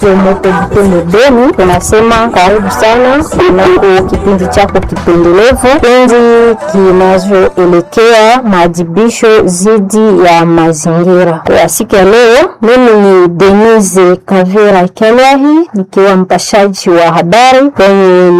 Motobutendo Beni, tunasema karibu sana kunako kipindi chako kipendelevu, kipindi kinazoelekea maadhibisho dhidi ya mazingira. Kwa siku ya leo, mimi ni Denise Kavira Kelwahi nikiwa mpashaji wa habari kwenye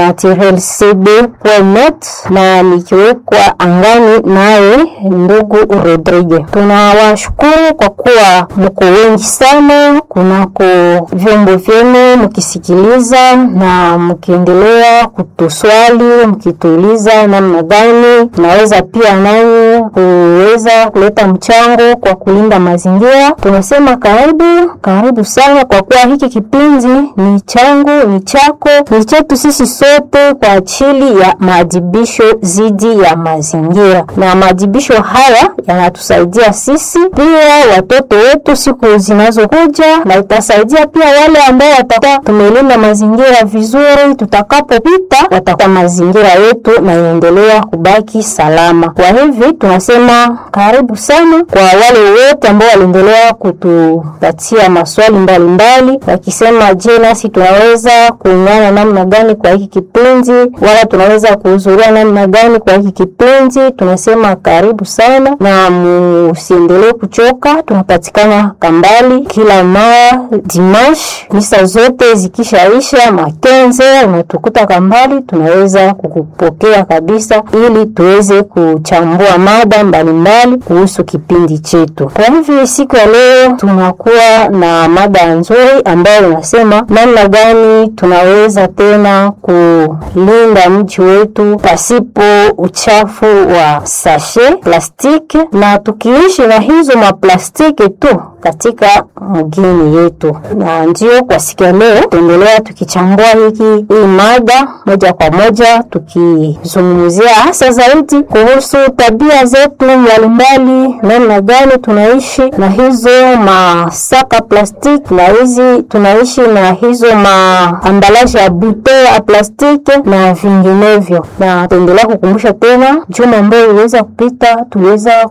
naturelcb.net na nikiwekwa angani naye ndugu Rodrigue. Tunawashukuru kwa kuwa mko wengi sana kunako vyombo vyenu mkisikiliza na mkiendelea kutuswali mkituuliza namna gani tunaweza pia nanyi kuweza kuleta mchango kwa kulinda mazingira. Tunasema karibu karibu sana, kwa kuwa hiki kipindi ni changu, ni chako, ni chetu sisi sote kwa ajili ya maadhibisho dhidi ya mazingira, na maadhibisho haya yanatusaidia sisi pia watoto wetu siku zinazokuja, na itasaidia pia wale ambao watakuwa tumelinda mazingira vizuri, tutakapopita watakuwa mazingira yetu na iendelea kubaki salama. Kwa hivi tunasema karibu sana kwa wale wote ambao waliendelea kutupatia maswali mbalimbali wakisema, je, nasi tunaweza kuungana namna gani kwa hiki kipindi, wala tunaweza kuhudhuria namna gani kwa hiki kipindi. Tunasema karibu sana na musiendelee kuchoka. Tunapatikana Kambali kila mara dimash, misa zote zikishaisha makenze, unatukuta Kambali, tunaweza kukupokea kabisa, ili tuweze kuchambua mada mbalimbali kuhusu kipindi chetu. Kwa hivyo siku ya leo tunakuwa na mada nzuri ambayo inasema namna gani tunaweza tena kulinda mji wetu pasipo uchafu wa sashe plastiki, na tukiishi na hizo maplastiki tu katika mgini yetu. Na ndio kwa siku ya leo tuendelea tukichambua hiki hii mada moja kwa moja, tukizungumzia hasa zaidi kuhusu tabia zetu mbalimbali, namna gani tunaishi na hizo masaka plastiki, na hizi tunaishi na hizo maambalaje ya bute ya plastiki na vinginevyo. Na tuendelea kukumbusha tena, juma ambayo iliweza kupita, tuliweza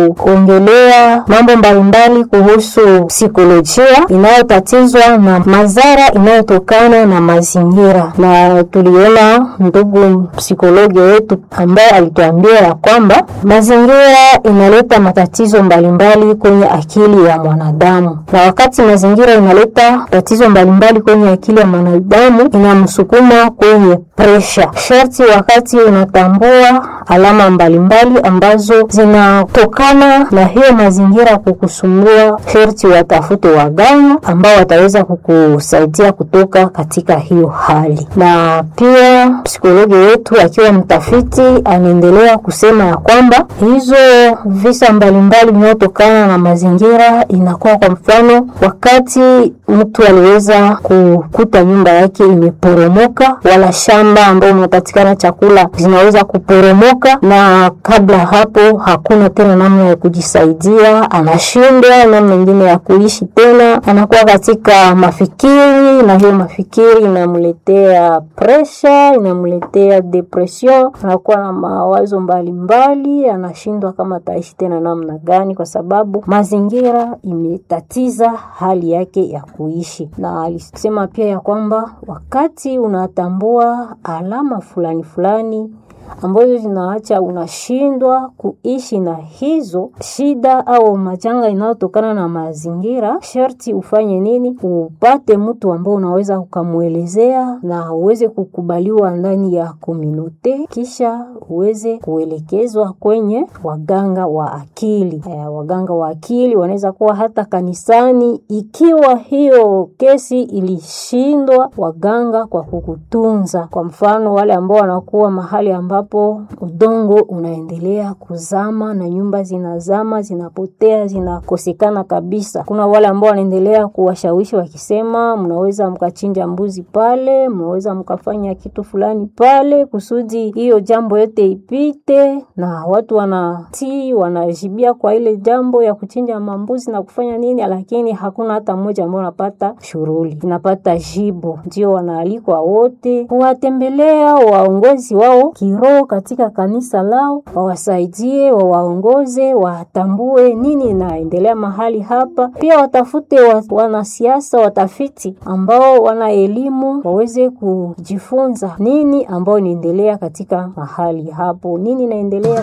kuongelea mambo mbalimbali kuhusu psikolojia inayotatizwa na madhara inayotokana na mazingira, na tuliona ndugu psikologi wetu ambaye alituambia ya kwamba mazingira inaleta matatizo mbalimbali kwenye akili ya mwanadamu, na wakati mazingira inaleta tatizo mbalimbali kwenye akili ya mwanadamu inamsukuma kwenye presha. Sharti wakati unatambua alama mbalimbali ambazo zinatokana na hiyo mazingira kukusumbua, sharti watafute waganga ambao wataweza kukusaidia kutoka katika hiyo hali. Na pia psikologi wetu akiwa mtafiti anaendelea kusema ya kwamba hizo visa mbalimbali vinavyotokana na mazingira inakuwa kwa mfano, wakati mtu aliweza kukuta nyumba yake imeporomoka, wala shamba ambao unapatikana chakula zinaweza kuporomoka, na kabla hapo hakuna tena namna ya kujisaidia, anashindwa namna nyingine ya kuishi tena, anakuwa katika mafikiri, na hiyo mafikiri inamletea presha, inamletea depression, anakuwa na mawazo mbalimbali, anashindwa kama ataishi tena namna gani, kwa sababu mazingira imetatiza hali yake ya kuishi. Na alisema pia ya kwamba wakati unatambua alama fulani fulani ambazo zinaacha unashindwa kuishi na hizo shida au majanga inayotokana na mazingira, sharti ufanye nini? Upate mtu ambao unaweza ukamwelezea na uweze kukubaliwa ndani ya komunote, kisha uweze kuelekezwa kwenye waganga wa akili. E, waganga wa akili wanaweza kuwa hata kanisani, ikiwa hiyo kesi ilishindwa waganga kwa kukutunza. Kwa mfano wale ambao wanakuwa mahali ambapo udongo unaendelea kuzama na nyumba zinazama, zinapotea, zinakosekana kabisa. Kuna wale ambao wanaendelea kuwashawishi wakisema, mnaweza mkachinja mbuzi pale, mnaweza mkafanya kitu fulani pale kusudi hiyo jambo yote ipite, na watu wanatii, wanajibia kwa ile jambo ya kuchinja mambuzi na kufanya nini, lakini hakuna hata mmoja ambao anapata shughuli, inapata jibu. Ndio wanaalikwa wote kuwatembelea waongozi wao kiroho roho katika kanisa lao, wawasaidie, wawaongoze, watambue nini inaendelea mahali hapa. Pia watafute wa, wanasiasa watafiti ambao wana elimu waweze kujifunza nini ambao inaendelea katika mahali hapo, nini inaendelea